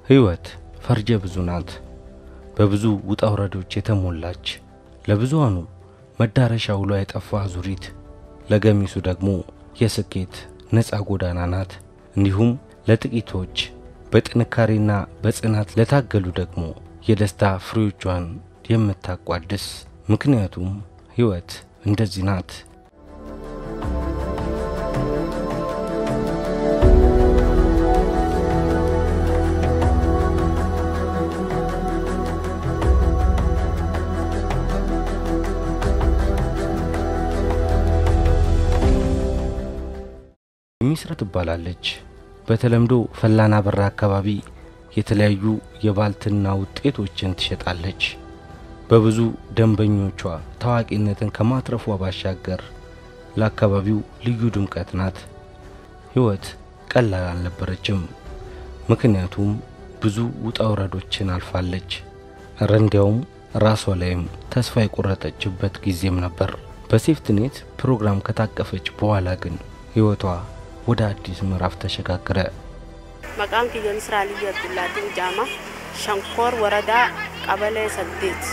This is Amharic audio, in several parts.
ሕይወት ፈርጀ ብዙ ናት። በብዙ ውጣ ውረዶች የተሞላች ለብዙሃኑ መዳረሻ ውሎ የጠፋ አዙሪት፣ ለገሚሱ ደግሞ የስኬት ነፃ ጎዳና ናት። እንዲሁም ለጥቂቶች በጥንካሬና በጽናት ለታገሉ ደግሞ የደስታ ፍሬዎቿን የምታቋድስ ምክንያቱም ሕይወት እንደዚህ ናት። የሚስራ ትባላለች። በተለምዶ ፈላና በራ አካባቢ የተለያዩ የባልትና ውጤቶችን ትሸጣለች። በብዙ ደንበኞቿ ታዋቂነትን ከማትረፏ ባሻገር ለአካባቢው ልዩ ድምቀት ናት። ሕይወት ቀላል አልነበረችም። ምክንያቱም ብዙ ውጣ ውረዶችን አልፋለች። እረ እንዲያውም ራሷ ላይም ተስፋ የቆረጠችበት ጊዜም ነበር። በሴፍትኔት ፕሮግራም ከታቀፈች በኋላ ግን ሕይወቷ ወደ አዲስ ምዕራፍ ተሸጋገረ። መቃን ኪየ ምስራ ልዩ አብዱላቲን ጃማ ሸንኮር ወረዳ ቀበሌ ሰዴት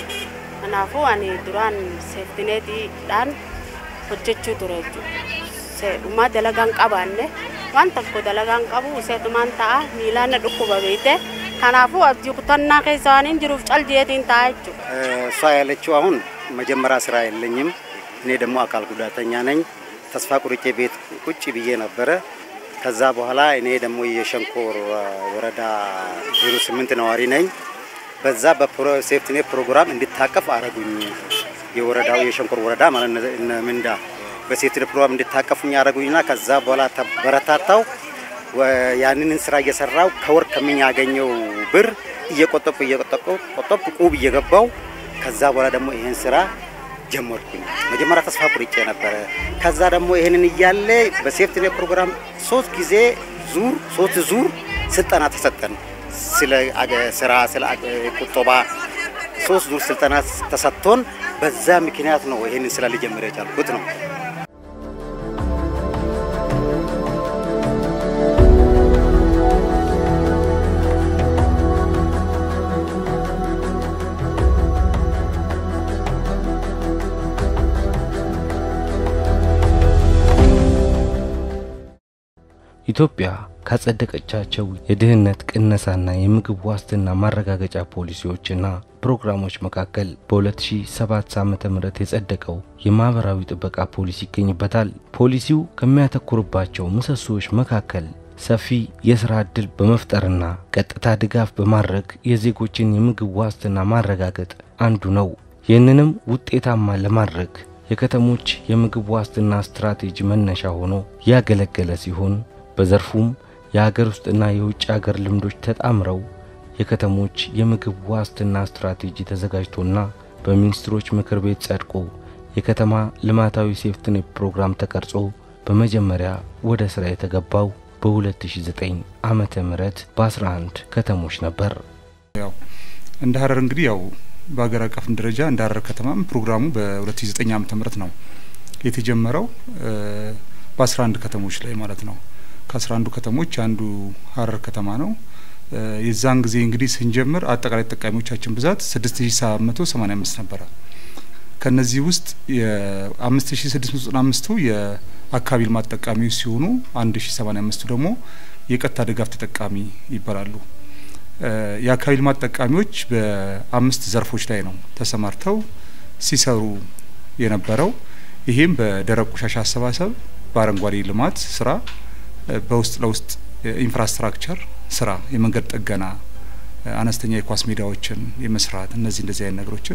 ከናፉ አኒ ዱራን ሴፍቲኔቲidhaan hojjechuu ture jechuudha. Dhumaa dalagaan qabaanne waan tokko dalagaan qabu seetumaan ta'a miilaan na dhukkuba beekte kanaafuu abdii kutannaa keessa waan hin jiruuf caljiyeetiin ta'a jechuudha. እሷ ያለችው አሁን መጀመሪያ ስራ የለኝም፣ እኔ ደግሞ አካል ጉዳተኛ ነኝ። ተስፋ ቁርጬ ቤት ቁጭ ብዬ ነበረ። ከዛ በኋላ እኔ ደግሞ የሸንኮር ወረዳ ዜሮ ስምንት ነዋሪ ነኝ። በዛ በሴፍትኔት ፕሮግራም እንድታቀፍ አረጉኝ። የወረዳው የሸንኮር ወረዳ ማለት ነው እነ ምንዳ በሴፍትኔት ፕሮግራም እንድታቀፉኝ አረጉኝና ከዛ በኋላ ተበረታታው። ያንን ስራ እየሰራው ከወር ከምኛገኘው ብር እየቆጠብኩ እየቆጠብኩ ቆጠብኩ ቁብ እየገባው ከዛ በኋላ ደግሞ ይሄን ስራ ጀመርኩኝ። መጀመሪያ ተስፋ ቁርጬ ነበረ። ከዛ ደግሞ ይህንን እያለ በሴፍትኔት ፕሮግራም ሶስት ጊዜ ዙር ሶስት ዙር ስልጠና ተሰጠን። ስለ ስራ፣ ስለ ቁጠባ ሶስት ዙር ስልጠና ተሰጥቶን በዛ ምክንያት ነው ይህንን ስራ ልጀምር የቻልኩት ነው። ኢትዮጵያ ካጸደቀቻቸው የድህነት ቅነሳና የምግብ ዋስትና ማረጋገጫ ፖሊሲዎችና ፕሮግራሞች መካከል በ2007 ዓ.ም የጸደቀው የማህበራዊ ጥበቃ ፖሊሲ ይገኝበታል። ፖሊሲው ከሚያተኩርባቸው ምሰሶዎች መካከል ሰፊ የሥራ ዕድል በመፍጠርና ቀጥታ ድጋፍ በማድረግ የዜጎችን የምግብ ዋስትና ማረጋገጥ አንዱ ነው። ይህንንም ውጤታማ ለማድረግ የከተሞች የምግብ ዋስትና ስትራቴጂ መነሻ ሆኖ ያገለገለ ሲሆን በዘርፉም የሀገር ውስጥና የውጭ ሀገር ልምዶች ተጣምረው የከተሞች የምግብ ዋስትና ስትራቴጂ ተዘጋጅቶና በሚኒስትሮች ምክር ቤት ጸድቆ የከተማ ልማታዊ ሴፍትኔት ፕሮግራም ተቀርጾ በመጀመሪያ ወደ ስራ የተገባው በ2009 ዓመተ ምህረት በ11 ከተሞች ነበር። ያው እንደ ሀረር እንግዲህ ያው በሀገር አቀፍም ደረጃ እንደ ሀረር ከተማም ፕሮግራሙ በ2009 ዓመተ ምህረት ነው የተጀመረው በ11 ከተሞች ላይ ማለት ነው። ከአስራ አንዱ ከተሞች አንዱ ሀረር ከተማ ነው። የዛን ጊዜ እንግዲህ ስንጀምር አጠቃላይ ተጠቃሚዎቻችን ብዛት ስድስት ሺ ሰባት መቶ ሰማኒያ አምስት ነበረ። ከነዚህ ውስጥ የአምስት ሺ ስድስት መቶ ዘጠና አምስቱ የአካባቢ ልማት ተጠቃሚዎች ሲሆኑ አንድ ሺ ሰማኒያ አምስቱ ደግሞ የቀጥታ ድጋፍ ተጠቃሚ ይባላሉ። የአካባቢ ልማት ተጠቃሚዎች በአምስት ዘርፎች ላይ ነው ተሰማርተው ሲሰሩ የነበረው። ይሄም በደረቅ ቆሻሻ አሰባሰብ፣ በአረንጓዴ ልማት ስራ በውስጥ ለውስጥ ኢንፍራስትራክቸር ስራ፣ የመንገድ ጥገና፣ አነስተኛ የኳስ ሜዳዎችን የመስራት እነዚህ እንደዚህ አይነት ነገሮችን፣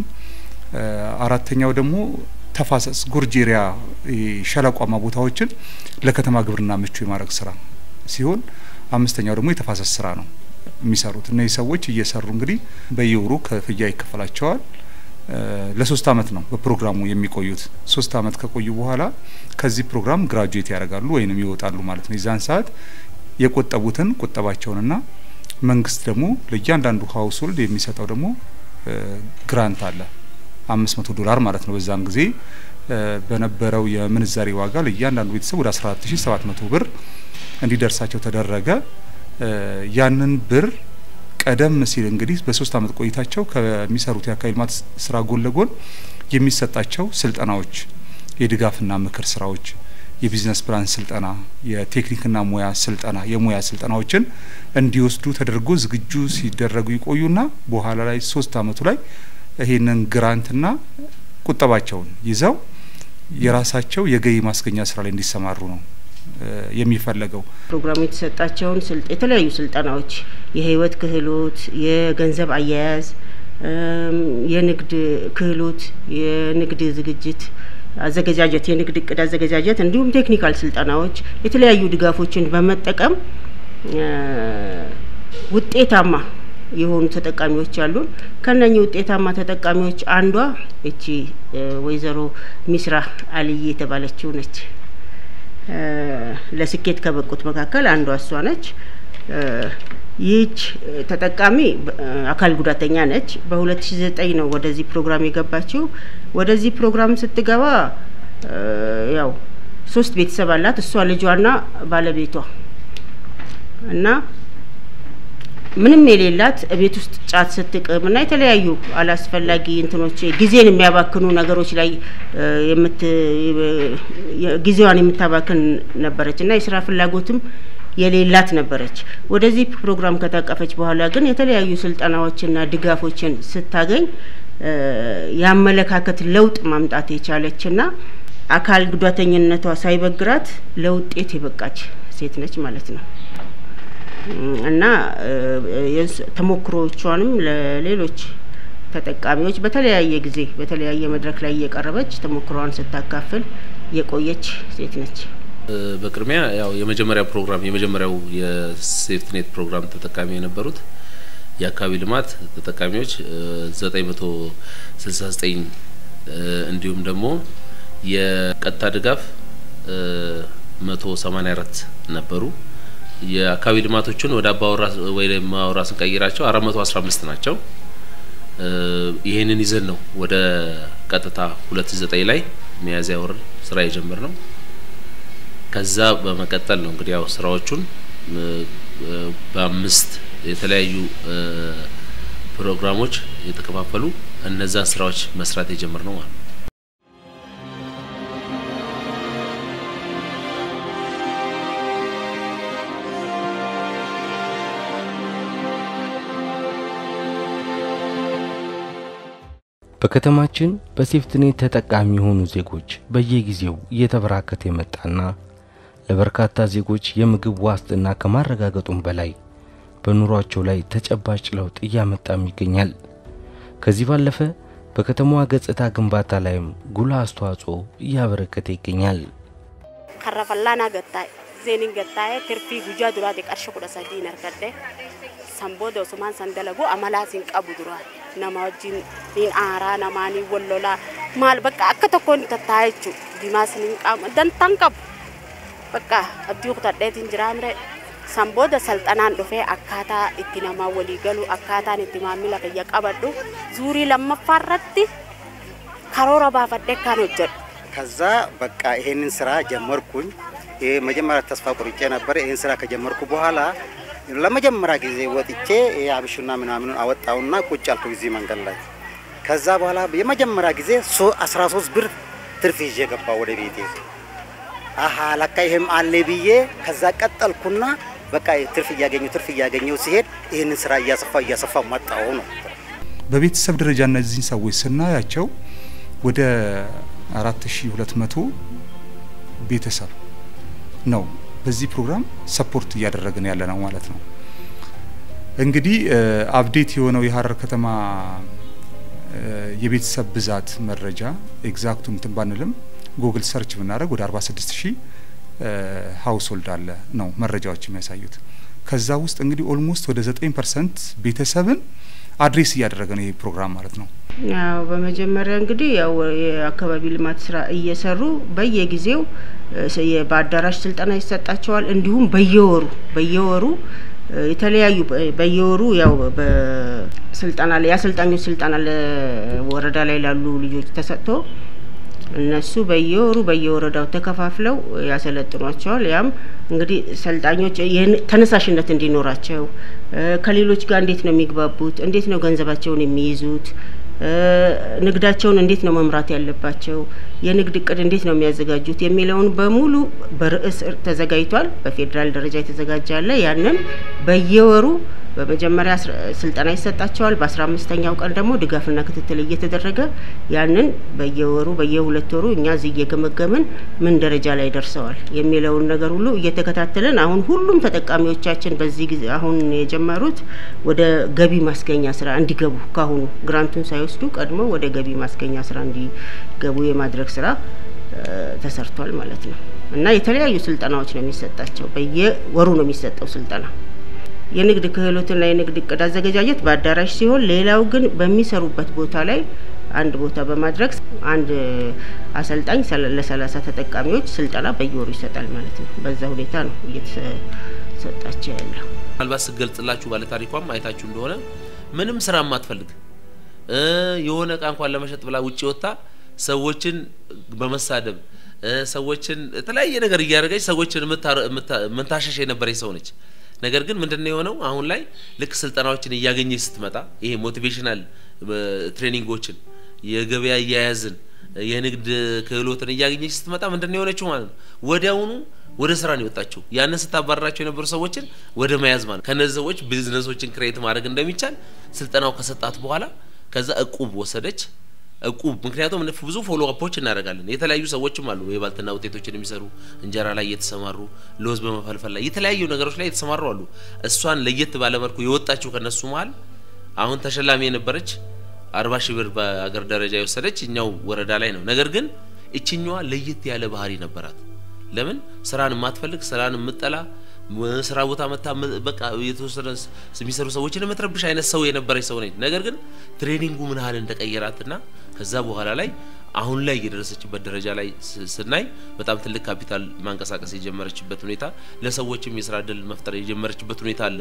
አራተኛው ደግሞ ተፋሰስ ጉርጅ ኤሪያ ሸለቋማ ቦታዎችን ለከተማ ግብርና ምቹ የማድረግ ስራ ሲሆን፣ አምስተኛው ደግሞ የተፋሰስ ስራ ነው የሚሰሩት። እነዚህ ሰዎች እየሰሩ እንግዲህ በየወሩ ክፍያ ይከፈላቸዋል። ለሶስት አመት ነው በፕሮግራሙ የሚቆዩት። ሶስት አመት ከቆዩ በኋላ ከዚህ ፕሮግራም ግራጁዌት ያደርጋሉ ወይንም ይወጣሉ ማለት ነው። የዛን ሰዓት የቆጠቡትን ቁጠባቸውንና መንግስት ደግሞ ለእያንዳንዱ ሀውስሆልድ የሚሰጠው ደግሞ ግራንት አለ አምስት መቶ ዶላር ማለት ነው። በዛን ጊዜ በነበረው የምንዛሬ ዋጋ ለእያንዳንዱ ቤተሰብ ወደ አስራ አራት ሺ ሰባት መቶ ብር እንዲደርሳቸው ተደረገ። ያንን ብር ቀደም ሲል እንግዲህ በሶስት አመት ቆይታቸው ከሚሰሩት የአካባቢ ልማት ስራ ጎን ለጎን የሚሰጣቸው ስልጠናዎች፣ የድጋፍና ምክር ስራዎች፣ የቢዝነስ ፕላን ስልጠና፣ የቴክኒክና ሙያ ስልጠና፣ የሙያ ስልጠናዎችን እንዲወስዱ ተደርጎ ዝግጁ ሲደረጉ ይቆዩና በኋላ ላይ ሶስት አመቱ ላይ ይሄንን ግራንትና ቁጠባቸውን ይዘው የራሳቸው የገቢ ማስገኛ ስራ ላይ እንዲሰማሩ ነው የሚፈለገው። ፕሮግራሙ የተሰጣቸውን የተለያዩ ስልጠናዎች የህይወት ክህሎት፣ የገንዘብ አያያዝ፣ የንግድ ክህሎት፣ የንግድ ዝግጅት አዘገጃጀት፣ የንግድ እቅድ አዘገጃጀት እንዲሁም ቴክኒካል ስልጠናዎች የተለያዩ ድጋፎችን በመጠቀም ውጤታማ የሆኑ ተጠቃሚዎች አሉን። ከነኚህ ውጤታማ ተጠቃሚዎች አንዷ እቺ ወይዘሮ ሚስራ አልዬ የተባለችው ነች። ለስኬት ከበቁት መካከል አንዷ እሷ ነች። ይህች ተጠቃሚ አካል ጉዳተኛ ነች። በ2009 ነው ወደዚህ ፕሮግራም የገባችው። ወደዚህ ፕሮግራም ስትገባ ያው ሶስት ቤተሰብ አላት። እሷ ልጇና ባለቤቷ እና ምንም የሌላት ቤት ውስጥ ጫት ስትቅም እና የተለያዩ አላስፈላጊ እንትኖች ጊዜን የሚያባክኑ ነገሮች ላይ የምት ጊዜዋን የምታባክን ነበረች እና የስራ ፍላጎትም የሌላት ነበረች። ወደዚህ ፕሮግራም ከታቀፈች በኋላ ግን የተለያዩ ስልጠናዎችና ድጋፎችን ስታገኝ የአመለካከት ለውጥ ማምጣት የቻለችና አካል ጉዳተኝነቷ ሳይበግራት ለውጤት የበቃች ሴት ነች ማለት ነው። እና ተሞክሮቿንም ለሌሎች ተጠቃሚዎች በተለያየ ጊዜ በተለያየ መድረክ ላይ እየቀረበች ተሞክሮዋን ስታካፍል የቆየች ሴት ነች። በቅድሚያ ያው የመጀመሪያ ፕሮግራም የመጀመሪያው የሴፍትኔት ፕሮግራም ተጠቃሚ የነበሩት የአካባቢ ልማት ተጠቃሚዎች ዘጠኝ መቶ ስልሳ ዘጠኝ እንዲሁም ደግሞ የቀጥታ ድጋፍ መቶ ሰማኒያ አራት ነበሩ። የአካባቢ ልማቶችን ወደ አባወራ ወይ ማወራ ስንቀይራቸው አራት መቶ አስራ አምስት ናቸው። ይህንን ይዘን ነው ወደ ቀጥታ ሁለት ዘጠኝ ላይ ሚያዝያ ወር ስራ የጀመር ነው። ከዛ በመቀጠል ነው እንግዲህ ያው ስራዎቹን በአምስት የተለያዩ ፕሮግራሞች የተከፋፈሉ እነዛን ስራዎች መስራት የጀመር ነው ማለት ነው። በከተማችን በሴፍትኔት ተጠቃሚ የሆኑ ዜጎች በየጊዜው እየተበራከተ የመጣና ለበርካታ ዜጎች የምግብ ዋስትና ከማረጋገጡም በላይ በኑሯቸው ላይ ተጨባጭ ለውጥ እያመጣም ይገኛል። ከዚህ ባለፈ በከተማዋ ገጽታ ግንባታ ላይም ጉልህ አስተዋጽኦ እያበረከተ ይገኛል። ከረፈላና ገጣይ ዜኒን ገጣይ ትርፊ ጉጃ ዱራቴ ቀርሸ ኩደ ሰዲን አርከደ sanbooda osumaan san dalagu amalaas hin qabu duraan nama wajjin niin aaraa namaa niin wallolaa maal bakka akka tokkoon tattaa'aa jechuudha dimaas niin qaama dantaan qabu bakka abdii kutadheetiin jiraamre sanbooda salxanaan dhufee akkaataa itti namaa walii galu akkaataan itti maamila kiyya qabadhu zuurii lammaffaa irratti karoora baafadhee kan hojjedhu. ከዛ በቃ ይሄንን ስራ ጀመርኩኝ። ይሄ መጀመሪያ ተስፋ ቆርጬ ነበረ። ይሄን ስራ ከጀመርኩ በኋላ ለመጀመሪያ ጊዜ ወጥቼ አብሹና ምናምኑን አወጣውና ቁጭ አልኩ እዚህ መንገድ ላይ። ከዛ በኋላ የመጀመሪያ ጊዜ 13 ብር ትርፍ ይዤ ገባሁ ወደ ቤቴ። አሀ ለካ ይሄም አለ ብዬ ከዛ ቀጠልኩና በቃ ትርፍ እያገኘው ትርፍ እያገኘው ሲሄድ ይህንን ስራ እያሰፋ እያሰፋ መጣው ነው። በቤተሰብ ደረጃ እነዚህን ሰዎች ስናያቸው ወደ 4200 ቤተሰብ ነው በዚህ ፕሮግራም ሰፖርት እያደረግን ያለ ነው ማለት ነው። እንግዲህ አፕዴት የሆነው የሀረር ከተማ የቤተሰብ ብዛት መረጃ ኤግዛክቱ እንትን ባንልም ጉግል ሰርች ብናደርግ ወደ 46 ሺህ ሀውስሆልድ አለ ነው መረጃዎች የሚያሳዩት። ከዛ ውስጥ እንግዲህ ኦልሞስት ወደ 9 ፐርሰንት ቤተሰብን አድሬስ እያደረገ ነው ይህ ፕሮግራም ማለት ነው። ያው በመጀመሪያ እንግዲህ ያው የአካባቢ ልማት ስራ እየሰሩ በየጊዜው በአዳራሽ ስልጠና ይሰጣቸዋል። እንዲሁም በየወሩ በየወሩ የተለያዩ በየወሩ ያው በስልጠና ላይ የአሰልጣኞች ስልጠና ለወረዳ ላይ ላሉ ልጆች ተሰጥቶ እነሱ በየወሩ በየወረዳው ተከፋፍለው ያሰለጥኗቸዋል። ያም እንግዲህ ሰልጣኞች ተነሳሽነት እንዲኖራቸው ከሌሎች ጋር እንዴት ነው የሚግባቡት፣ እንዴት ነው ገንዘባቸውን የሚይዙት፣ ንግዳቸውን እንዴት ነው መምራት ያለባቸው፣ የንግድ እቅድ እንዴት ነው የሚያዘጋጁት የሚለውን በሙሉ በርዕስ ተዘጋጅቷል። በፌዴራል ደረጃ የተዘጋጀ አለ። ያንን በየወሩ በመጀመሪያ ስልጠና ይሰጣቸዋል። በአስራ አምስተኛው ቀን ደግሞ ድጋፍና ክትትል እየተደረገ ያንን በየወሩ በየሁለት ወሩ እኛ እዚህ እየገመገምን ምን ደረጃ ላይ ደርሰዋል የሚለውን ነገር ሁሉ እየተከታተልን አሁን ሁሉም ተጠቃሚዎቻችን በዚህ ጊዜ አሁን የጀመሩት ወደ ገቢ ማስገኛ ስራ እንዲገቡ ካሁኑ ግራንቱን ሳይወስዱ ቀድሞ ወደ ገቢ ማስገኛ ስራ እንዲገቡ የማድረግ ስራ ተሰርቷል ማለት ነው እና የተለያዩ ስልጠናዎች ነው የሚሰጣቸው። በየወሩ ነው የሚሰጠው ስልጠና። የንግድ ክህሎትና የንግድ እቅድ አዘገጃጀት በአዳራሽ ሲሆን ሌላው ግን በሚሰሩበት ቦታ ላይ አንድ ቦታ በማድረግ አንድ አሰልጣኝ ለሰላሳ ተጠቃሚዎች ስልጠና በየወሩ ይሰጣል ማለት ነው። በዛ ሁኔታ ነው እየተሰጣቸው ያለው። ምናልባት ስገልጽላችሁ ባለ ታሪኳም አይታችሁ እንደሆነ ምንም ስራ ማትፈልግ የሆነ እቃ እንኳን ለመሸጥ ብላ ውጭ ወጥታ ሰዎችን በመሳደብ ሰዎችን የተለያየ ነገር እያደረገች ሰዎችን ምታሸሽ የነበረች ሰው ነች። ነገር ግን ምንድነው የሆነው? አሁን ላይ ልክ ስልጠናዎችን እያገኘች ስትመጣ ይሄ ሞቲቬሽናል ትሬኒንጎችን፣ የገበያ አያያዝን፣ የንግድ ክህሎትን እያገኘች ስትመጣ ምንድነው የሆነችው ማለት ነው ወዲያውኑ ወደ ስራ ነው የወጣችው። ያንን ስታባረራቸው የነበሩ ሰዎችን ወደ መያዝ ማለት ከነዚህ ሰዎች ቢዝነሶችን ክሬት ማድረግ እንደሚቻል ስልጠናው ከሰጣት በኋላ ከዛ እቁብ ወሰደች። እቁብ ምክንያቱም ብዙ ፎሎ አፖች እናደርጋለን። የተለያዩ ሰዎችም አሉ የባልትና ውጤቶችን የሚሰሩ እንጀራ ላይ እየተሰማሩ ለውዝ በመፈልፈል ላይ የተለያዩ ነገሮች ላይ የተሰማሩ አሉ። እሷን ለየት ባለመልኩ የወጣችው ከነሱ መሀል አሁን ተሸላሚ የነበረች አርባ ሺህ ብር በአገር ደረጃ የወሰደች እኛው ወረዳ ላይ ነው። ነገር ግን እችኛዋ ለየት ያለ ባህሪ ነበራት። ለምን ስራን የማትፈልግ ስራን የምጠላ ስራ ቦታ መታ በቃ የተወሰነ የሚሰሩ ሰዎችን የምትረብሽ አይነት ሰው የነበረች ሰው ነች። ነገር ግን ትሬኒንጉ ምን ያህል እንደቀየራትና ከዛ በኋላ ላይ አሁን ላይ የደረሰችበት ደረጃ ላይ ስናይ በጣም ትልቅ ካፒታል ማንቀሳቀስ የጀመረችበት ሁኔታ፣ ለሰዎችም የስራ እድል መፍጠር የጀመረችበት ሁኔታ አለ።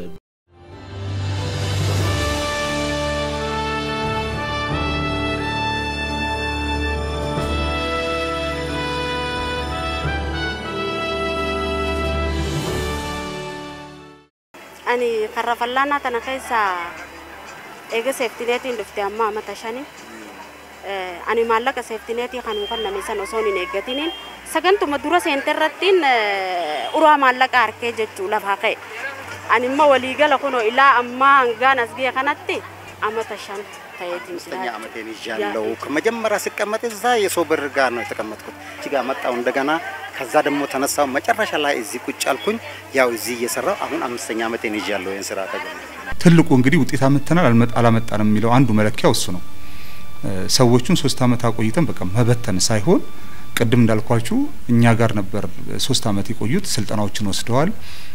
ani karra fallaanaa tana keessa eega seeftineetiin dhufte amma amata shani ani maallaqa seeftineetii kan kenname san osoo hin eeggatiniin sagantuma dura seente irrattiin uraa maallaqa harkee jechuu lafaa ka'e ani immoo waliigala kunoo ilaa ammaa hangaan as ga'e kanatti amata shan ta'eetiin አምስተኛ ዓመቴን ይዣለሁ። ከመጀመሪያ ስቀመጥ እዛ የሰው ብር ጋር ነው የተቀመጥኩት። እዚህ ጋር መጣሁ እንደገና። ከዛ ደግሞ ተነሳው መጨረሻ ላይ እዚህ ቁጭ አልኩኝ። ያው እዚህ እየሰራው አሁን አምስተኛ ዓመቴን ይዣለሁ። ይህን ስራ ተገኘ ትልቁ እንግዲህ ውጤት አመጥተናል አላመጣንም የሚለው አንዱ መለኪያው እሱ ነው። ሰዎቹን ሶስት አመት አቆይተን በቃ መበተን ሳይሆን ቅድም እንዳልኳችሁ እኛ ጋር ነበር ሶስት አመት የቆዩት። ስልጠናዎችን ወስደዋል።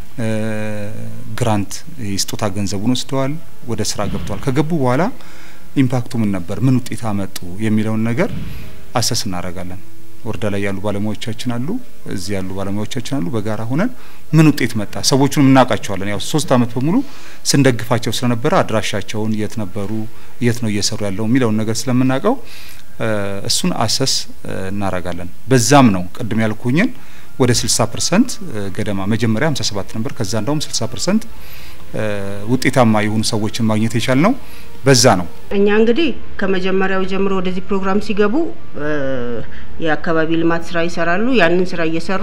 ግራንት የስጦታ ገንዘቡን ወስደዋል። ወደ ስራ ገብተዋል። ከገቡ በኋላ ኢምፓክቱ ምን ነበር፣ ምን ውጤት አመጡ የሚለውን ነገር አሰስ እናደርጋለን። ወረዳ ላይ ያሉ ባለሙያዎቻችን አሉ፣ እዚህ ያሉ ባለሙያዎቻችን አሉ። በጋራ ሆነን ምን ውጤት መጣ፣ ሰዎቹን እናውቃቸዋለን። ያው ሶስት አመት በሙሉ ስንደግፋቸው ስለነበረ አድራሻቸውን፣ የት ነበሩ፣ የት ነው እየሰሩ ያለው የሚለውን ነገር ስለምናውቀው እሱን አሰስ እናደርጋለን። በዛም ነው ቅድም ያልኩኝን ወደ 60 ፐርሰንት ገደማ መጀመሪያ 57 ነበር። ከዛ እንደውም 60 ፐርሰንት ውጤታማ የሆኑ ሰዎችን ማግኘት የቻል ነው። በዛ ነው እኛ እንግዲህ ከመጀመሪያው ጀምሮ ወደዚህ ፕሮግራም ሲገቡ የአካባቢ ልማት ስራ ይሰራሉ። ያንን ስራ እየሰሩ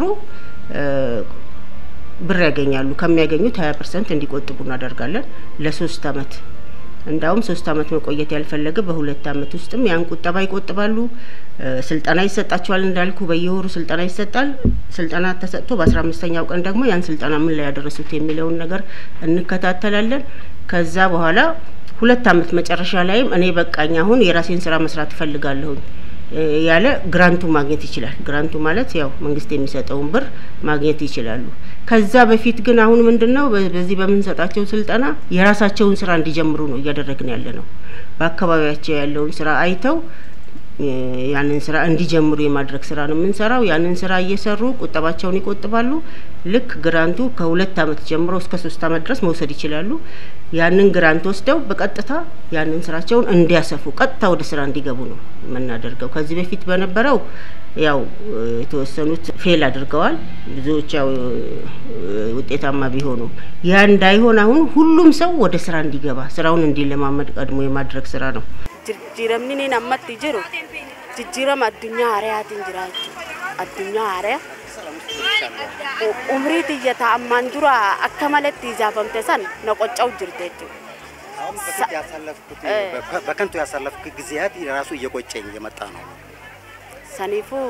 ብር ያገኛሉ። ከሚያገኙት ሀያ ፐርሰንት እንዲቆጥቡ እናደርጋለን ለሶስት አመት እንዳውም ሶስት አመት መቆየት ያልፈለገ በሁለት አመት ውስጥም ያን ቁጠባ ይቆጥባሉ። ስልጠና ይሰጣቸዋል። እንዳልኩ በየወሩ ስልጠና ይሰጣል። ስልጠና ተሰጥቶ በአስራ አምስተኛው ቀን ደግሞ ያን ስልጠና ምን ላይ ያደረሱት የሚለውን ነገር እንከታተላለን። ከዛ በኋላ ሁለት አመት መጨረሻ ላይም እኔ በቃኝ አሁን የራሴን ስራ መስራት እፈልጋለሁኝ ያለ ግራንቱ ማግኘት ይችላል። ግራንቱ ማለት ያው መንግስት የሚሰጠውን ብር ማግኘት ይችላሉ። ከዛ በፊት ግን አሁን ምንድን ነው በዚህ በምንሰጣቸው ስልጠና የራሳቸውን ስራ እንዲጀምሩ ነው እያደረግን ያለ ነው። በአካባቢያቸው ያለውን ስራ አይተው ያንን ስራ እንዲጀምሩ የማድረግ ስራ ነው የምንሰራው። ያንን ስራ እየሰሩ ቁጠባቸውን ይቆጥባሉ። ልክ ግራንቱ ከሁለት አመት ጀምሮ እስከ ሶስት አመት ድረስ መውሰድ ይችላሉ። ያንን ግራንት ወስደው በቀጥታ ያንን ስራቸውን እንዲያሰፉ ቀጥታ ወደ ስራ እንዲገቡ ነው የምናደርገው። ከዚህ በፊት በነበረው ያው የተወሰኑት ፌል አድርገዋል። ብዙዎች ያው ውጤታማ ቢሆኑ ያ እንዳይሆን አሁን ሁሉም ሰው ወደ ስራ እንዲገባ ስራውን እንዲለማመድ ቀድሞ የማድረግ ስራ ነው። jijjiiramni ni ammatti jiru jijjiirama addunyaa haariyaatiin jiraachuu addunyaa haariyaa umrii xiyya ammaan dura akka malatti ijaafamte san na qocca'u jirte jechuudha. አሁን በፊት ያሳለፍኩት በከንቱ ያሳለፍኩት ጊዜያት ራሱ እየቆጨኝ የመጣ ነው። Saniifuu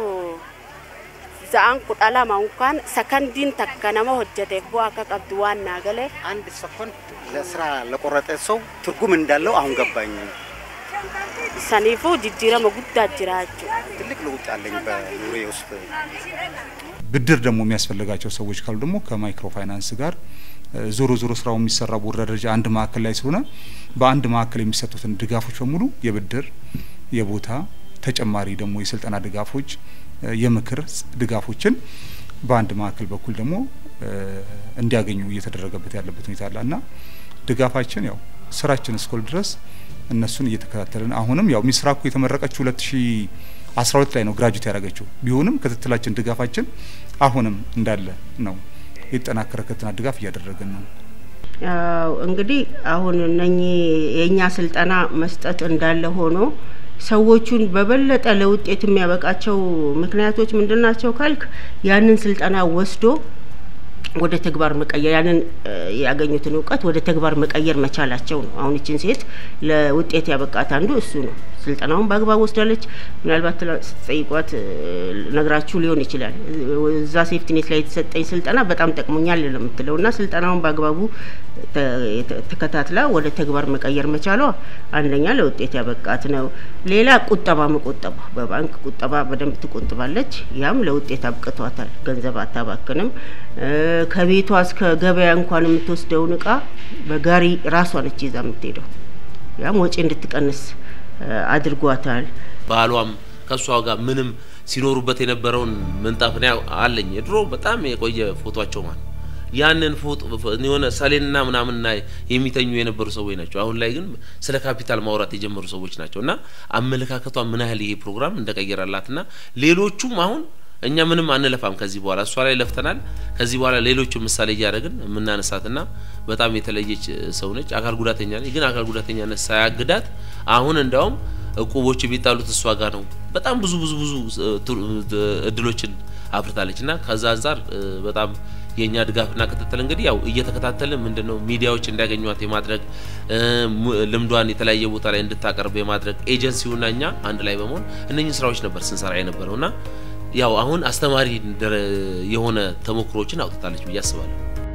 za'aan kudha lama unkaan sakandiin takka nama hojjeteef bu'aa akka qabdu waan naa galee አንድ ሰኮንድ ለስራ ለቆረጠ ሰው ትርጉም እንዳለው አሁን ገባኝ። saniifuu jijjiirama guddaa jira jechuudha. ትልቅ ለውጥ አለኝ በኑሮዬ ውስጥ። ብድር ደግሞ የሚያስፈልጋቸው ሰዎች ካሉ ደግሞ ከማይክሮ ፋይናንስ ጋር ዞሮ ዞሮ ስራው የሚሰራው በወረዳ ደረጃ አንድ ማዕከል ላይ ስለሆነ በአንድ ማዕከል የሚሰጡትን ድጋፎች በሙሉ የብድር፣ የቦታ ተጨማሪ ደግሞ የስልጠና ድጋፎች፣ የምክር ድጋፎችን በአንድ ማዕከል በኩል ደግሞ እንዲያገኙ እየተደረገበት ያለበት ሁኔታ አለ እና ድጋፋችን ያው ስራችን እስኮል ድረስ እነሱን እየተከታተልን አሁንም ያው ሚስራኩ የተመረቀችው ሁለት ሺ አስራ ሁለት ላይ ነው ግራጁዌት ያደረገችው ቢሆንም ክትትላችን ድጋፋችን አሁንም እንዳለ ነው። የተጠናከረ ክትትልና ድጋፍ እያደረግን ነው። ያው እንግዲህ አሁን እነኚህ የእኛ ስልጠና መስጠት እንዳለ ሆኖ ሰዎቹን በበለጠ ለውጤት የሚያበቃቸው ምክንያቶች ምንድን ናቸው ካልክ ያንን ስልጠና ወስዶ ወደ ተግባር መቀየር ያንን ያገኙትን እውቀት ወደ ተግባር መቀየር መቻላቸው ነው። አሁን ይችን ሴት ለውጤት ያበቃት አንዱ እሱ ነው። ስልጠናውን በአግባብ ወስዳለች። ምናልባት ስትጠይቋት ነግራችሁ ሊሆን ይችላል። እዛ ሴፍቲኔት ላይ የተሰጠኝ ስልጠና በጣም ጠቅሞኛል ነው የምትለው እና ስልጠናውን በአግባቡ ተከታትላ ወደ ተግባር መቀየር መቻሏ አንደኛ ለውጤት ያበቃት ነው። ሌላ ቁጠባ መቆጠቧ፣ በባንክ ቁጠባ በደንብ ትቆጥባለች። ያም ለውጤት አብቅቷታል። ገንዘብ አታባክንም። ከቤቷ እስከ ገበያ እንኳን የምትወስደውን እቃ በጋሪ ራሷ ነች ይዛ የምትሄደው። ያም ወጪ እንድትቀንስ አድርጓታል። ባሏም ከእሷ ጋር ምንም ሲኖሩበት የነበረውን ምንጣፍ እኔ አለኝ የድሮ በጣም የቆየ ፎቷቸው ማለት ያንን ፎቶ የሆነ ሰሌንና ምናምን ላይ የሚተኙ የነበሩ ሰዎች ናቸው። አሁን ላይ ግን ስለ ካፒታል ማውራት የጀመሩ ሰዎች ናቸው እና አመለካከቷ ምን ያህል ይሄ ፕሮግራም እንደቀየራላትና ሌሎቹም አሁን እኛ ምንም አንለፋም ከዚህ በኋላ እሷ ላይ ለፍተናል። ከዚህ በኋላ ሌሎቹ ምሳሌ እያደረግን የምናነሳትና በጣም የተለየች ሰው ነች። አካል ጉዳተኛ ነች፣ ግን አካል ጉዳተኛነት ሳያግዳት አሁን እንዲያውም እቁቦች የሚጣሉት እሷ ጋር ነው። በጣም ብዙ ብዙ ብዙ እድሎችን አፍርታለች እና ከዛ አንጻር በጣም የእኛ ድጋፍና ክትትል እንግዲህ ያው እየተከታተልን ምንድነው ሚዲያዎች እንዲያገኟት የማድረግ ልምዷን የተለያየ ቦታ ላይ እንድታቀርብ የማድረግ ኤጀንሲውና እኛ አንድ ላይ በመሆን እነኚህ ስራዎች ነበር ስንሰራ የነበረውና ያው አሁን አስተማሪ የሆነ ተሞክሮችን አውጥታለች ብዬ አስባለሁ።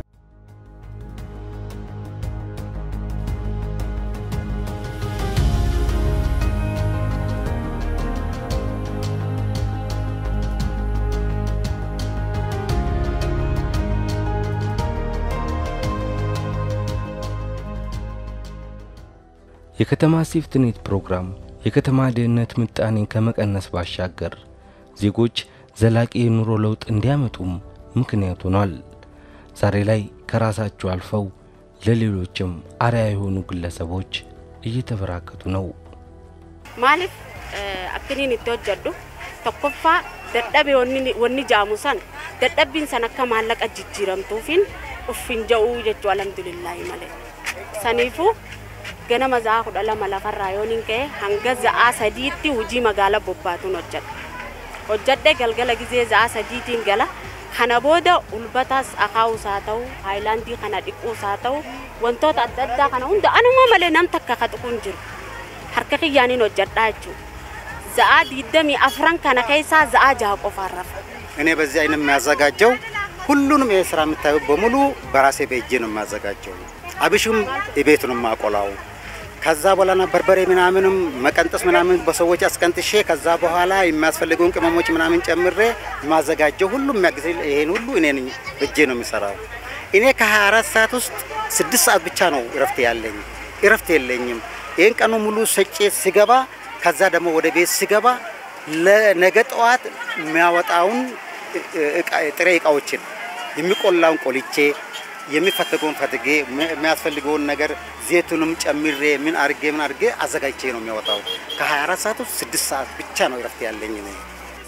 የከተማ ሴፍትኔት ፕሮግራም የከተማ ድህነት ምጣኔን ከመቀነስ ባሻገር ዜጎች ዘላቂ የኑሮ ለውጥ እንዲያመጡም ምክንያት ሆኗል። ዛሬ ላይ ከራሳቸው አልፈው ለሌሎችም አርያ የሆኑ ግለሰቦች እየተበራከቱ ነው። maaliif akkiniin itti hojjedhu tokkoffaa dadhabe wanni jaamu san dadhabbiin san akka maallaqa jijjiiramtuufin uffin ja'uu jechuu alhamdulillaahi malee saniifuu ganama za'aa kudha lama lafarraa yooniin ka'e hanga za'aa sadiitti hujii magaalaa bobbaatuun hojjedha hojjedhe galgala gizee za'aa sadiitiin gala kana booda ulbataas akaa'uus haa ta'u haayilaandii kana dhiquus haa ta'u wantoota adda addaa kana hunda anuma malee nam takka ka tuquun jiru harka kiyyaaniin hojjedhaa jechuudha. Za'aa diidamii afran kana keessaa za'aa jaha qofaan rafa. እኔ በዚህ አይነት የሚያዘጋጀው ሁሉንም ይሄ ስራ የምታዩ በሙሉ በራሴ በእጄ ነው የሚያዘጋጀው። አብሽም ቤት ነው የማቆላው። ከዛ በኋላ በርበሬ ምናምንም መቀንጠስ ምናምን በሰዎች አስቀንጥሼ ከዛ በኋላ የሚያስፈልገውን ቅመሞች ምናምን ጨምሬ የማዘጋጀው ሁሉም የሚያግዝ ይሄን ሁሉ እኔ ነኝ በእጄ ነው የሚሰራው። እኔ ከ24 ሰዓት ውስጥ ስድስት ሰዓት ብቻ ነው እረፍት ያለኝ። እረፍት የለኝም። ይህን ቀኑ ሙሉ ሰጬ ስገባ ከዛ ደግሞ ወደ ቤት ስገባ ለነገ ጠዋት የሚያወጣውን ጥሬ እቃዎችን የሚቆላውን ቆልቼ የሚፈለገውን ፈትጌ የሚያስፈልገውን ነገር ዘይቱንም ጨምሬ ምን አርጌ ምን አርጌ አዘጋጅቼ ነው የሚያወጣው። ከ24 ሰዓት ውስጥ ስድስት ሰዓት ብቻ ነው እረፍት ያለኝ እኔ።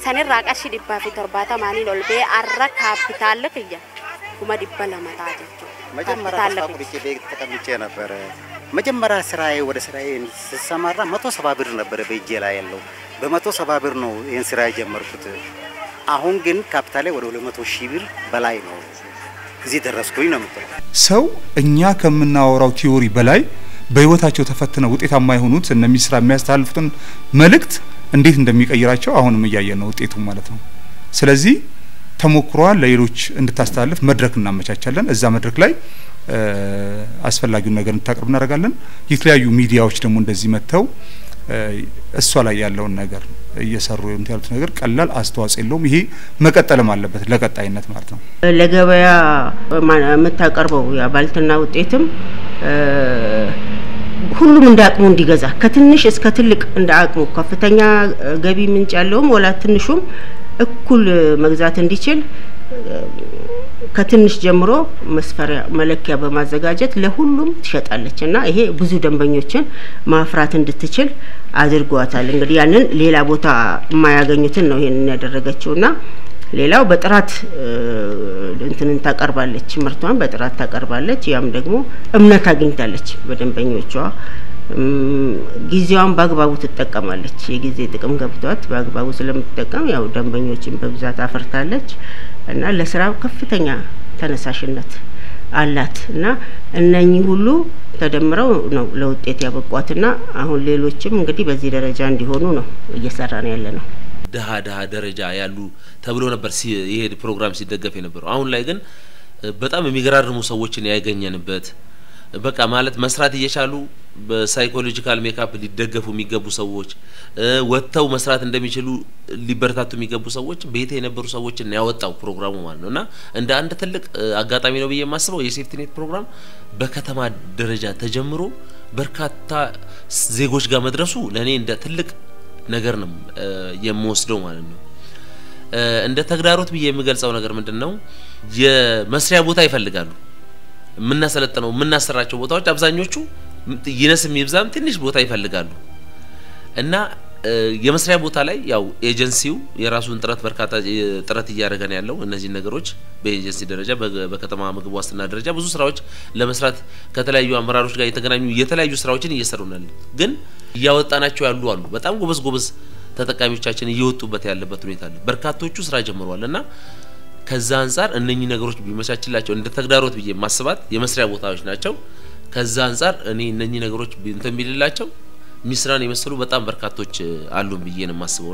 sanirraa qarshii dhibbaa fi torbaatamaaniin ol ba'ee arra kaapitaalli kiyya kuma dhibba lama ta'a jechuudha. መጀመሪያ ካፒታል ተስፋ ቁርጬ ቤት ተቀምጬ ነበረ። መጀመሪያ ስራዬ ወደ ስራዬ ስሰማራ መቶ ሰባ ብር ነበረ በእጄ ላይ ያለው። በመቶ ሰባ ብር ነው ይህን ስራ የጀመርኩት። አሁን ግን ካፒታሌ ወደ ሁለት መቶ ሺህ ብር በላይ ነው። እዚህ ደረስኩኝ ነው የምትለው። ሰው እኛ ከምናወራው ቲዮሪ በላይ በህይወታቸው ተፈትነው ውጤታማ የሆኑት እነ ሚስራ የሚያስተላልፉትን መልእክት እንዴት እንደሚቀይራቸው አሁንም እያየን ነው ውጤቱ ማለት ነው። ስለዚህ ተሞክሯል ለሌሎች እንድታስተላልፍ መድረክ እናመቻቻለን። እዛ መድረክ ላይ እ አስፈላጊውን ነገር እንድታቀርብ እናደርጋለን። የተለያዩ ሚዲያዎች ደግሞ እንደዚህ መጥተው እ እሷ ላይ ያለውን ነገር እየሰሩ እንትን ያሉት ነገር ቀላል አስተዋጽኦ የለውም። ይሄ መቀጠልም አለበት ለቀጣይነት ማለት ነው። ለገበያ ማ- የምታቀርበው የባልትና ውጤትም እ ሁሉም እንደ አቅሙ እንዲገዛ ከትንሽ እስከ ትልቅ እንደ አቅሙ ከፍተኛ እ ገቢ ምንጭ ያለውም ወላ ትንሹም እኩል መግዛት እንዲችል እ ከትንሽ ጀምሮ መስፈሪያ መለኪያ በማዘጋጀት ለሁሉም ትሸጣለች እና ይሄ ብዙ ደንበኞችን ማፍራት እንድትችል አድርጓታል። እንግዲህ ያንን ሌላ ቦታ የማያገኙትን ነው ይሄንን ያደረገችው እና ሌላው በጥራት እ እንትንን ታቀርባለች፣ ምርቷን በጥራት ታቀርባለች። ያም ደግሞ እምነት አግኝታለች በደንበኞቿ። እም፣ ጊዜዋን በአግባቡ ትጠቀማለች። የጊዜ ጥቅም ገብቷት በአግባቡ ስለምትጠቀም ያው ደንበኞችን በብዛት አፈርታለች እና ለስራ ከፍተኛ ተነሳሽነት አላት እና እነኚህ ሁሉ ተደምረው ነው ለውጤት ያበቋትና አሁን ሌሎችም እንግዲህ በዚህ ደረጃ እንዲሆኑ ነው እየሰራን ያለ ነው። ድሀ ድሀ ደረጃ ያሉ ተብሎ ነበር ሲ ይሄ ፕሮግራም ሲደገፍ የነበረው። አሁን ላይ ግን እ በጣም የሚገራርሙ ሰዎችን ያገኘንበት በቃ ማለት መስራት እየቻሉ በሳይኮሎጂካል ሜካፕ ሊደገፉ የሚገቡ ሰዎች እ ወጥተው መስራት እንደሚችሉ ሊበረታቱ የሚገቡ ሰዎች ቤት የነበሩ ሰዎችን ያወጣው ፕሮግራሙ ማለት ነው እና እንደ አንድ ትልቅ እ አጋጣሚ ነው ብዬ የማስበው የሴፍቲኔት ፕሮግራም በከተማ ደረጃ ተጀምሮ በርካታ ስ- ዜጎች ጋር መድረሱ ለእኔ እንደ ትልቅ ነገር ነው እ የምወስደው ማለት ነው። እ እንደ ተግዳሮት ብዬ የምገልጸው ነገር ምንድን ነው? የመስሪያ ቦታ ይፈልጋሉ። የምናሰለጥነው የምናሰራቸው ቦታዎች አብዛኞቹ ም- ይነስም ይብዛም ትንሽ ቦታ ይፈልጋሉ እና እ የመስሪያ ቦታ ላይ ያው ኤጀንሲው የራሱን ጥረት በርካታ እ ጥረት እያደረገ ነው ያለው። እነዚህ ነገሮች በኤጀንሲ ደረጃ በ- በከተማ ምግብ ዋስትና ደረጃ ብዙ ስራዎች ለመስራት ከተለያዩ አመራሮች ጋር የተገናኙ የተለያዩ ስራዎችን እየሰሩ ነው ያሉት። ግን እያወጣናቸው ያሉ አሉ። በጣም ጎበዝ ጎበዝ ተጠቃሚዎቻችን እየወጡበት ያለበት ሁኔታ አለ። በርካቶቹ ስራ ጀምረዋል እና ከዛ አንጻር እነኚህ ነገሮች ቢመቻችላቸው እንደ ተግዳሮት ብዬ ማስባት የመስሪያ ቦታዎች ናቸው። ከዛ አንጻር እኔ እነኚህ ነገሮች ቢ- እንትን ቢልላቸው ሚስራን የመሰሉ በጣም በርካቶች እ፣ አሉን ብዬ ነው የማስበው።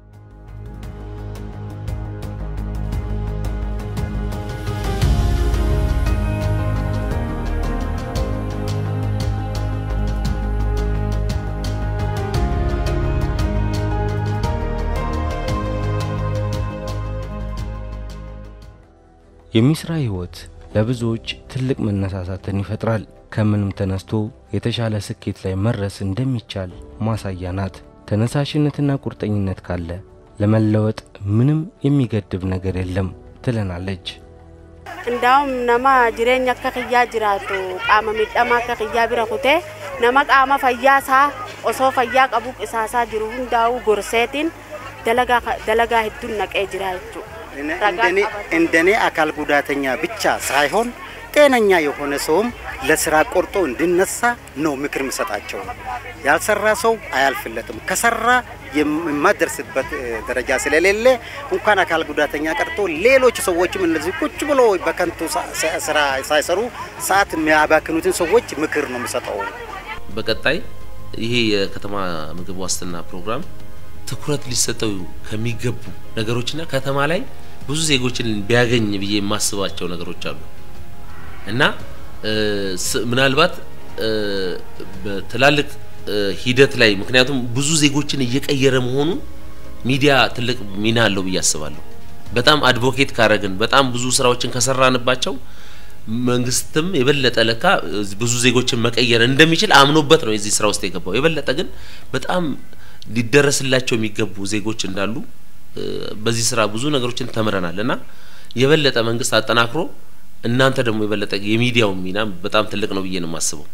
የሚስራ ህይወት ለብዙዎች ትልቅ መነሳሳትን ይፈጥራል። ከምንም ተነስቶ የተሻለ ስኬት ላይ መድረስ እንደሚቻል ማሳያ ናት። ተነሳሽነትና ቁርጠኝነት ካለ ለመለወጥ ምንም የሚገድብ ነገር የለም ትለናለች። Ndaa'um nama jireenya akka kiyyaa jiraatu qaama miidhamaa akka kiyyaa bira kutee nama qaama fayyaa isaa osoo fayyaa qabu qisaasaa jiru hundaa'uu gorseetiin dalagaa dalagaa hedduun naqee jira jechuudha. እነ- ረጋ እንደኔ ቀበሌ። እንደኔ አካል ጉዳተኛ ብቻ ሳይሆን ጤነኛ የሆነ ሰውም ለስራ ቆርጦ እንዲነሳ ነው ምክር የምሰጣቸው። ያልሰራ ሰው አያልፍለትም። ከሰራ የማደርስበት እ፣ ደረጃ ስለሌለ እንኳን አካል ጉዳተኛ ቀርቶ ሌሎች ሰዎችም እነዚህ ቁጭ ብሎ በከንቱ ሳ- ሳ- ስራ ሳይሰሩ ሰዓት የሚያባክኑትን ሰዎች ምክር ነው የምሰጠው። በቀጣይ ይሄ የከተማ ምግብ ዋስትና ፕሮግራም ትኩረት ሊሰጠው ከሚገቡ ነገሮችና ከተማ ላይ ብዙ ዜጎችን ቢያገኝ ብዬ የማስባቸው ነገሮች አሉ እና እ፣ ስ- ምናልባት እ፣ በትላልቅ እ፣ ሂደት ላይ ምክንያቱም ብዙ ዜጎችን እየቀየረ መሆኑ ሚዲያ ትልቅ ሚና አለው ብዬ አስባለሁ። በጣም አድቮኬት ካረግን በጣም ብዙ ስራዎችን ከሰራንባቸው መንግስትም የበለጠ ለካ ብዙ ዜጎችን መቀየር እንደሚችል አምኖበት ነው የዚህ ስራ ውስጥ የገባው። የበለጠ ግን በጣም ሊደረስላቸው የሚገቡ ዜጎች እንዳሉ እ፣ በዚህ ስራ ብዙ ነገሮችን ተምረናል እና የበለጠ መንግስት አጠናክሮ እናንተ ደግሞ የበለጠ የሚዲያውን ሚና በጣም ትልቅ ነው ብዬ ነው የማስበው።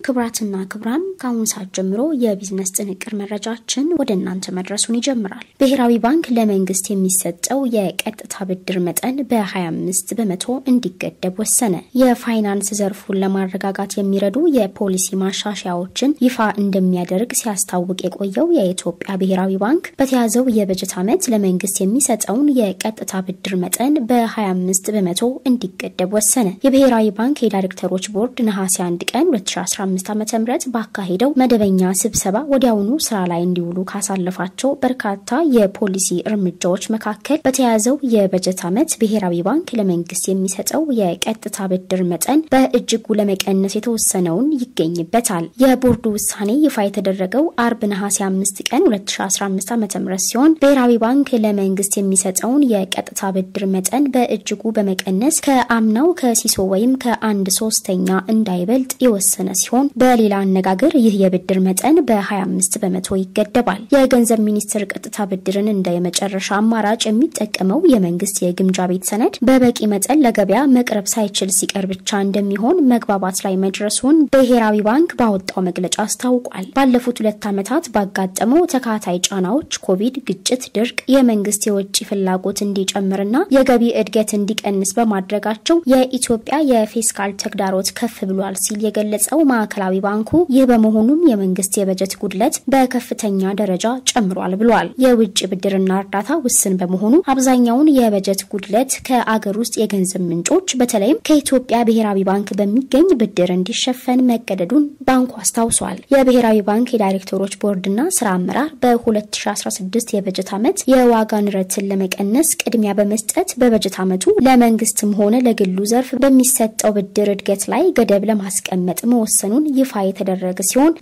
ክብራትና ክብራን ከአሁኑ ሰዓት ጀምሮ የቢዝነስ ጥንቅር መረጃችን ወደ እናንተ መድረሱን ይጀምራል። ብሔራዊ ባንክ ለመንግስት የሚሰጠው የቀጥታ ብድር መጠን በ25 በመቶ እንዲገደብ ወሰነ። የፋይናንስ ዘርፉን ለማረጋጋት የሚረዱ የፖሊሲ ማሻሻያዎችን ይፋ እንደሚያደርግ ሲያስታውቅ የቆየው የኢትዮጵያ ብሔራዊ ባንክ በተያዘው የበጀት ዓመት ለመንግስት የሚሰጠውን የቀጥታ ብድር መጠን በ25 በመቶ እንዲገደብ ወሰነ። የብሔራዊ ባንክ የዳይሬክተሮች ቦርድ ነሐሴ 1 ቀን 2015 ዓ.ም ባካሄደው መደበኛ ስብሰባ ወዲያውኑ ስራ ላይ እንዲውሉ ካሳለፋቸው በርካታ የፖሊሲ እርምጃዎች መካከል በተያዘው የበጀት ዓመት ብሔራዊ ባንክ ለመንግስት የሚሰጠው የቀጥታ ብድር መጠን በእጅጉ ለመቀነስ የተወሰነውን ይገኝበታል። የቦርዱ ውሳኔ ይፋ የተደረገው አርብ ነሐሴ 5 ቀን 2015 ዓ.ም ሲሆን ብሔራዊ ባንክ ለመንግስት የሚሰጠውን የቀጥታ ብድር መጠን በእጅጉ በመቀነስ ከአምናው ከሲሶ ወይም ከአንድ ሶስተኛ እንዳይበልጥ የወሰነ ሲሆን በሌላ አነጋገር ይህ የብድር መጠን በ25 በመቶ ይገደባል። የገንዘብ ሚኒስቴር ቀጥታ ብድርን እንደ የመጨረሻ አማራጭ የሚጠቀመው የመንግስት የግምጃ ቤት ሰነድ በበቂ መጠን ለገበያ መቅረብ ሳይችል ሲቀር ብቻ እንደሚሆን መግባባት ላይ መድረሱን ብሔራዊ ባንክ ባወጣው መግለጫ አስታውቋል። ባለፉት ሁለት ዓመታት ባጋጠመው ተካታይ ጫናዎች ኮቪድ፣ ግጭት፣ ድርቅ የመንግስት የውጭ ፍላጎት እንዲጨምርና የገቢ እድገት እንዲቀንስ በማድረጋቸው የኢትዮጵያ የፊስካል ተግዳሮት ከፍ ብሏል ሲል የገለጸው ማዕከላዊ ባንኩ ይህ በመሆኑም የመንግስት የበጀት ጉድለት በከፍተኛ ደረጃ ጨምሯል ብሏል። የውጭ ብድርና እርዳታ ውስን በመሆኑ አብዛኛውን የበጀት ጉድለት ከአገር ውስጥ የገንዘብ ምንጮች በተለይም ከኢትዮጵያ ብሔራዊ ባንክ በሚገኝ ብድር እንዲሸፈን መገደዱን ባንኩ አስታውሷል። የብሔራዊ ባንክ የዳይሬክተሮች ቦርድና ስራ አመራር በ2016 የበጀት ዓመት የዋጋ ንረትን ለመቀነስ ቅድሚያ በመስጠት በበጀት ዓመቱ ለመንግስትም ሆነ ለግሉ ዘርፍ በሚሰጠው ብድር እድገት ላይ ገደብ ለማስቀመጥ መወሰኑን ይፋ የተደረገ ሲሆን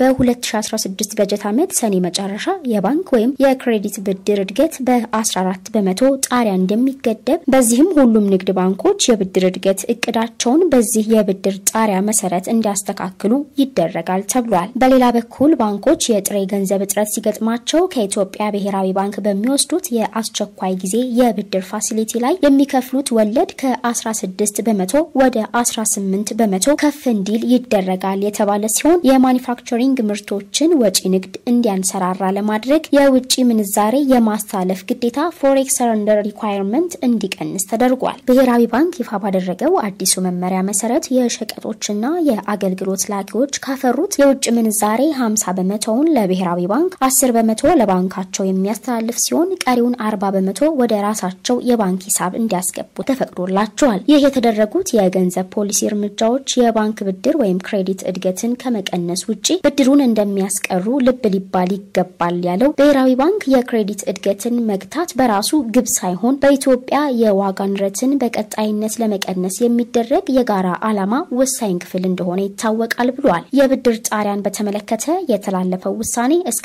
በ2016 በጀት ዓመት ሰኔ መጨረሻ የባንክ ወይም የክሬዲት ብድር እድገት በ14 በመቶ ጣሪያ እንደሚገደብ፣ በዚህም ሁሉም ንግድ ባንኮች የብድር እድገት እቅዳቸውን በዚህ የብድር ጣሪያ መሰረት እንዲያስተካክሉ ይደረጋል ተብሏል። በሌላ በኩል ባንኮች የጥሬ ገንዘብ እጥረት ሲገጥማቸው ከኢትዮጵያ ብሔራዊ ባንክ በሚወስዱት የአስቸኳይ ጊዜ የብድር ፋሲሊቲ ላይ የሚከፍሉት ወለድ ከ16 በመቶ ወደ 18 በመቶ ከፍ እንዲል ይደረጋል የተባለ ሲሆን የማኒፋክቸሪንግ ምርቶችን ወጪ ንግድ እንዲያንሰራራ ለማድረግ የውጭ ምንዛሬ የማስተላለፍ ግዴታ ፎሬክስ ሰረንደር ሪኳየርመንት እንዲቀንስ ተደርጓል። ብሔራዊ ባንክ ይፋ ባደረገው አዲሱ መመሪያ መሰረት የሸቀጦችና የአገልግሎት ላኪዎች ካፈሩት የውጭ ምንዛሬ 50 በመቶውን ለብሔራዊ ባንክ፣ 10 በመቶ ለባንካቸው የሚያስተላልፍ ሲሆን ቀሪውን 40 በመቶ ወደ ራሳቸው የባንክ ሂሳብ እንዲያስገቡ ተፈቅዶላቸዋል። ይህ የተደረጉት የገንዘብ ፖሊሲ እርምጃዎች የባንክ ብድር ወይም ክሬዲት እድገትን ከመቀነስ ውጭ ብድሩን እንደሚያስቀሩ ልብ ሊባል ይገባል ያለው ብሔራዊ ባንክ የክሬዲት እድገትን መግታት በራሱ ግብ ሳይሆን በኢትዮጵያ የዋጋ ንረትን በቀጣይነት ለመቀነስ የሚደረግ የጋራ ዓላማ ወሳኝ ክፍል እንደሆነ ይታወቃል ብሏል። የብድር ጣሪያን በተመለከተ የተላለፈው ውሳኔ እስከ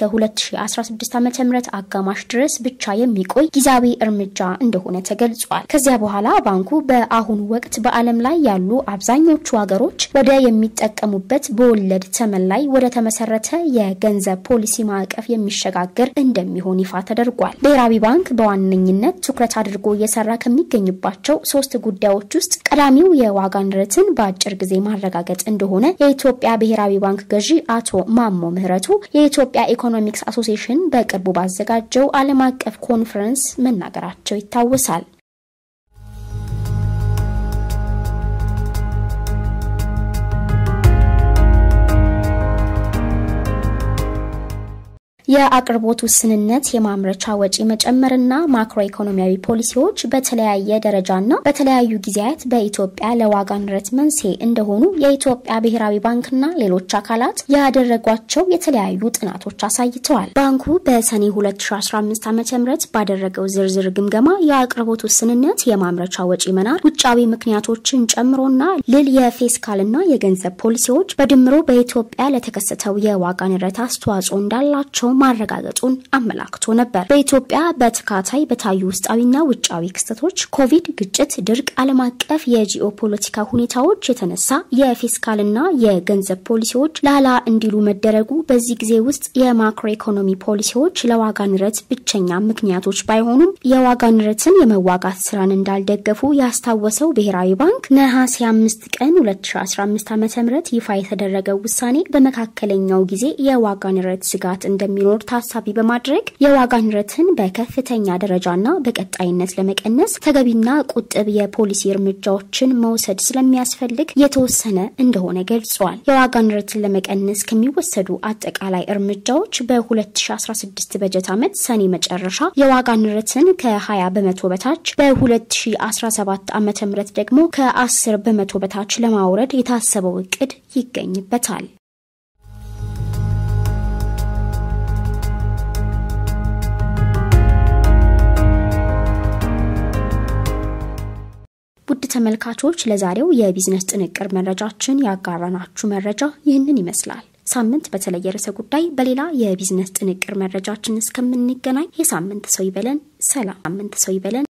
2016 ዓ.ም አጋማሽ ድረስ ብቻ የሚቆይ ጊዜያዊ እርምጃ እንደሆነ ተገልጿል። ከዚያ በኋላ ባንኩ በአሁኑ ወቅት በዓለም ላይ ያሉ አብዛኞቹ ሀገሮች ወደ የሚጠቀሙበት በወለድ ተመን ላይ ወደ ተመሰረተ የገንዘብ ፖሊሲ ማዕቀፍ የሚሸጋገር እንደሚሆን ይፋ ተደርጓል። ብሔራዊ ባንክ በዋነኝነት ትኩረት አድርጎ እየሰራ ከሚገኝባቸው ሶስት ጉዳዮች ውስጥ ቀዳሚው የዋጋ ንረትን በአጭር ጊዜ ማረጋገጥ እንደሆነ የኢትዮጵያ ብሔራዊ ባንክ ገዢ አቶ ማሞ ምህረቱ የኢትዮጵያ ኢኮኖሚክስ አሶሲሽን በቅርቡ ባዘጋጀው ዓለም አቀፍ ኮንፈረንስ መናገራቸው ይታወሳል። የአቅርቦት ውስንነት፣ የማምረቻ ወጪ መጨመርና ማክሮ ኢኮኖሚያዊ ፖሊሲዎች በተለያየ ደረጃና በተለያዩ ጊዜያት በኢትዮጵያ ለዋጋ ንረት መንስኤ እንደሆኑ የኢትዮጵያ ብሔራዊ ባንክና ሌሎች አካላት ያደረጓቸው የተለያዩ ጥናቶች አሳይተዋል። ባንኩ በሰኔ 2015 ዓ ም ባደረገው ዝርዝር ግምገማ የአቅርቦት ውስንነት፣ የማምረቻ ወጪ መናር፣ ውጫዊ ምክንያቶችን ጨምሮና ልል የፊስካልና የገንዘብ ፖሊሲዎች በድምሮ በኢትዮጵያ ለተከሰተው የዋጋ ንረት አስተዋጽኦ እንዳላቸው ማረጋገጡን አመላክቶ ነበር። በኢትዮጵያ በተካታይ በታዩ ውስጣዊና ውጫዊ ክስተቶች ኮቪድ፣ ግጭት፣ ድርቅ፣ ዓለም አቀፍ የጂኦ ፖለቲካ ሁኔታዎች የተነሳ የፊስካልና የገንዘብ ፖሊሲዎች ላላ እንዲሉ መደረጉ በዚህ ጊዜ ውስጥ የማክሮ ኢኮኖሚ ፖሊሲዎች ለዋጋ ንረት ብቸኛ ምክንያቶች ባይሆኑም የዋጋ ንረትን የመዋጋት ስራን እንዳልደገፉ ያስታወሰው ብሔራዊ ባንክ ነሐሴ አምስት ቀን 2015 ዓ ም ይፋ የተደረገው ውሳኔ በመካከለኛው ጊዜ የዋጋ ንረት ስጋት እንደሚኖር ታሳቢ በማድረግ የዋጋ ንረትን በከፍተኛ ደረጃና በቀጣይነት ለመቀነስ ተገቢና ቁጥብ የፖሊሲ እርምጃዎችን መውሰድ ስለሚያስፈልግ የተወሰነ እንደሆነ ገልጿል። የዋጋ ንረትን ለመቀነስ ከሚወሰዱ አጠቃላይ እርምጃዎች በ2016 በጀት ዓመት ሰኔ መጨረሻ የዋጋ ንረትን ከ20 በመቶ በታች በ2017 ዓ ም ደግሞ ከ10 በመቶ በታች ለማውረድ የታሰበው እቅድ ይገኝበታል። ውድ ተመልካቾች ለዛሬው የቢዝነስ ጥንቅር መረጃችን ያጋራናችሁ መረጃ ይህንን ይመስላል። ሳምንት በተለየ ርዕሰ ጉዳይ በሌላ የቢዝነስ ጥንቅር መረጃችን እስከምንገናኝ የሳምንት ሰው ይበለን። ሰላም። ሳምንት ሰው ይበለን።